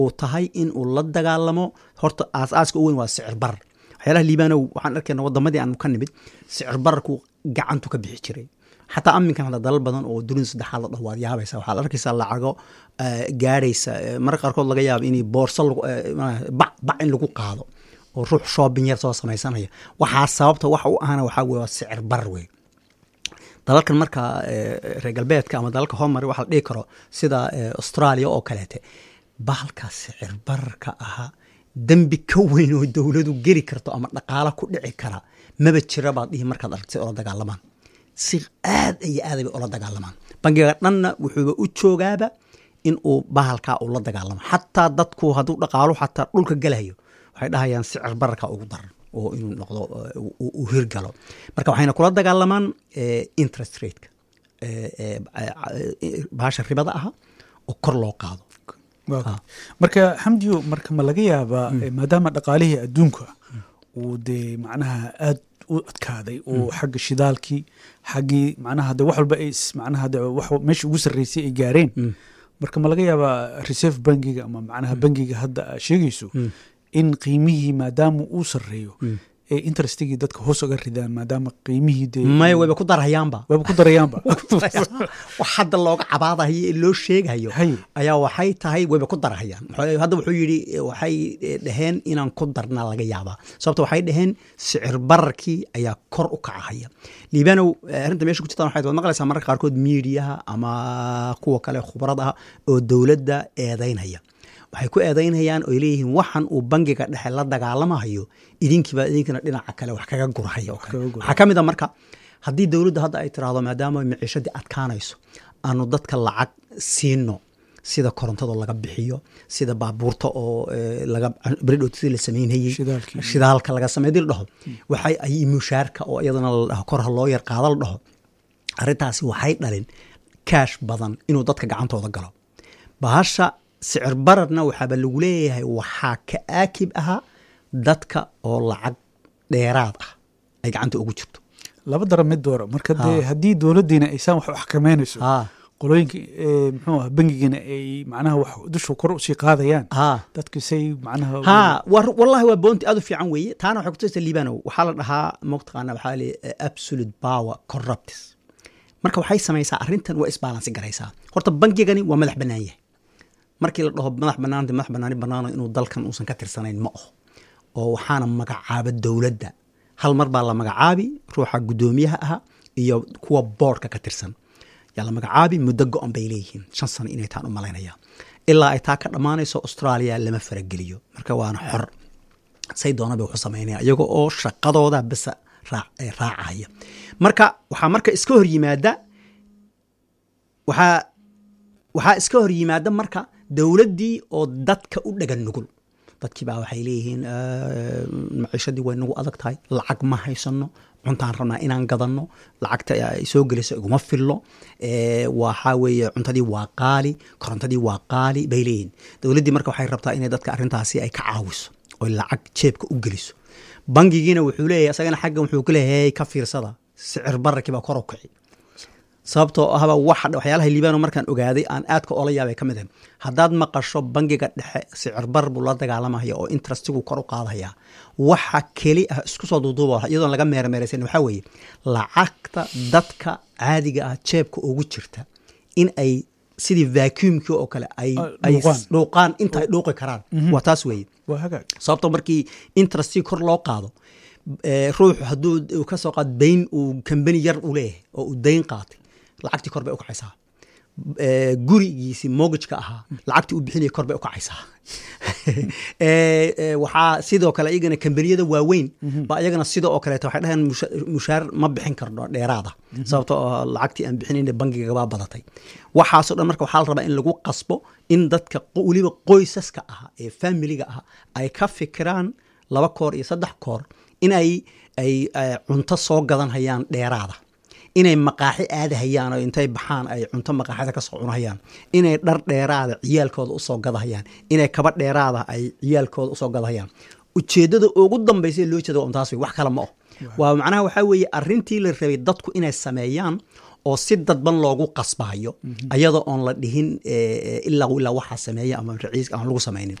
uu tahay in uu la dagaalamo horta aasaaska u weyn waa sicir barar waxyaalaha liibanow waxaan arkayna wadamadii aanu ka nimid sicir bararku gacantu ka bixi jiray xataa aminkan hadda dalal badan oo dunida saddexaad la dhaho waad yaabaysa waxaad arkaysaa lacago gaadhaysa marka qaarkood laga yaabo in boorso bac in lagu qaado oo ruux shoobin yar soo samaysanaya waxaa sababta waxa u ahana waxaa weye waa sicir barar wey dalalkan marka reer galbeedka ama dalalka homary waxa la dhihi karo sida australia oo kaleete bahalka sicir bararka ahaa dembi ka weyn oo dowladu geli karto ama dhaqaalo ku dhici kara maba jira baad dhihi markaad aragtay ola dagaalamaan si aad iyo aad bay ula dagaalamaan bangiga dhanna wuxuuba u joogaaba in uu bahalkaa uu la dagaalamo xataa dadku hadduu dhaqaalo xataa dhulka gelayo waxay dhahayaan sicir bararka ugu daran oo inuu noqdo uu hirgalo marka waxayna kula dagaalamaan interest rateka bahasha ribada aha oo kor loo qaado marka xamdiyo marka ma laga yaabaa maadaama dhaqaalihii adduunka uu dee macnaha aad u adkaaday oo xagga shidaalkii xaggii macnaha de wax walba ay macnaha de wax meesha ugu sarreysay ay gaareen marka ma laga yaabaa reserve bankiga ama macnaha bankiga hadda aa sheegayso in qiimihii maadaama uu sarreeyo ee interestigii dadka hoos uga ridaan maadaama qiimihii dee maya wayba ku darahayaanba wayba ku darayaanba wax hadda looga cabaadahayo ee loo sheegayo ayaa waxay tahay wayba ku darahayaan hadda wuxuu yidhi waxay dhaheen inaan ku darna laga yaabaa sababto waxay dhaheen sicir bararkii ayaa kor u kacahaya liibanow arrinta meesha ku jirtaan waxay waad maqlaysaa mararka qaarkood miidiyaha ama kuwa kale khubaradaha oo dowladda eedaynaya waxay ku eedaynayaan oy leeyihiin waxan uu bangiga dhexe la dagaalamahayo idinkiiba idinkina dhinaca kale wax kaga gurahaya waxaa ka mid a marka haddii dowladda hadda ay tiraahdo maadaama miciishadii adkaanayso aanu dadka lacag siino sida korontado laga bixiyo sida baabuurta oo bridhotsi la samaynayey shidaalka laga samey dii la dhaho waxay ay mushaarka oo iyadana la dhaho kor ha loo yar qaada la dhaho arrintaasi waxay dhalin kaash badan inuu dadka gacantooda galo bahasha sicir bararna waxaaba lagu leeyahay waxaa ka aakib ahaa dadka oo lacag dheeraad ah ay gacanta ugu jirto laba dara mid doora marka dee haddii dowladdiina aysaan wax u xakameynayso qolooyinka muxuu ah bangigana ay macnaha wax dusha kor usii qaadayaan dadkisay macnaha ha wallahi waa boonti aad u fiican weeye taana waxay kutusaysa liibanow waxaa la dhahaa mataqaana waxaa le absolute power corruptis marka waxay samaysaa arrintan waa isbaalansi garaysaa horta bangigani waa madax bannaan yahay markii la dhaho madax banaanta madax banaani banaano inuu dalkan uusan ka tirsanayn ma aho oo waxaana magacaaba dowladda hal mar baa la magacaabi ruuxa guddoomiyaha aha iyo kuwa boordka ka tirsan yaa la magacaabi muddo go-an bay leeyihiin shan sano inay taan u malaynaya ilaa ay taa ka dhammaanayso australia lama farageliyo marka waana xor say doona bay wuxu samaynaya iyago oo shaqadooda basa raacaya marka waxaa marka iska hor yimaada waxaa waxaa iska hor yimaada marka dowladdii oo dadka u dhagan nugul dadkii baa waxay leeyihiin maciishadii way nagu adag tahay lacag ma haysano cuntaan rabnaa inaan gadanno lacagta ay soo gelayso iguma fillo waxaa weeye cuntadii waa qaali korontadii waa qaali bay leeyihiin dowladdii marka waxay rabtaa inay dadka arrintaasi ay ka caawiso oy lacag jeebka u geliso bangigiina wuxuu leeyahay isagana xaggan wuxuu ku leeyahay ka fiirsada sicir bararkii baa kor u kici sababtoo ahba waxyaalaha liibano markaan ogaaday aan aadka ola yaabay ka mid ahay haddaad maqasho bangiga dhexe sicir bar buu la dagaalamaya oo interestigu kor u qaadaya waxa keli ah isku soo duuduuba iyadoon laga meermeeraysan waxaa weeye lacagta dadka caadiga ah jeebka ugu jirta in ay sidii vacuumkii oo kale ay dhuuqaan inta ay dhuuqi karaan waa taas weeye sababtoo markii interestiga kor loo qaado ruuxu hadduu ka soo qaad dayn uu kambani yar u leeyahay oo uu dayn qaatay lacagtii kor bay u kacaysaa gurigiisi mogajka ahaa lacagtii uu bixinaya kor bay u kacaysaa waxaa sidoo kale iyagana kambaniyada waaweyn ba iyagana sida oo kaleeto waxay dhaheen mushaar ma bixin karno dheeraada sababto oo lacagtii aan bixinayna bangigabaa badatay waxaasoo dhan marka waxaa la rabaa in lagu qasbo in dadka weliba qoysaska ah ee familiga ah ay ka fikiraan laba koor iyo saddex koor in ay ay cunto soo gadan hayaan dheeraada inay maqaaxi aadahayaan oo intay baxaan ay cunto maqaaxida kasoo cunahayaan inay dhar dheeraada ciyaalkooda usoo gadahayaan inay kaba dheeraada ay ciyaalkooda usoo gadahayaan ujeeddada ugu dambaysa ee loo jeeda waa untaas wey wax kale ma oh waa macnaha waxaa weeye arrintii la rabay dadku inay sameeyaan oo si dadban loogu qasbayo ayadoo oon la dhihin ilaa ilaa waxaa sameeya ama raciiska aan lagu samaynin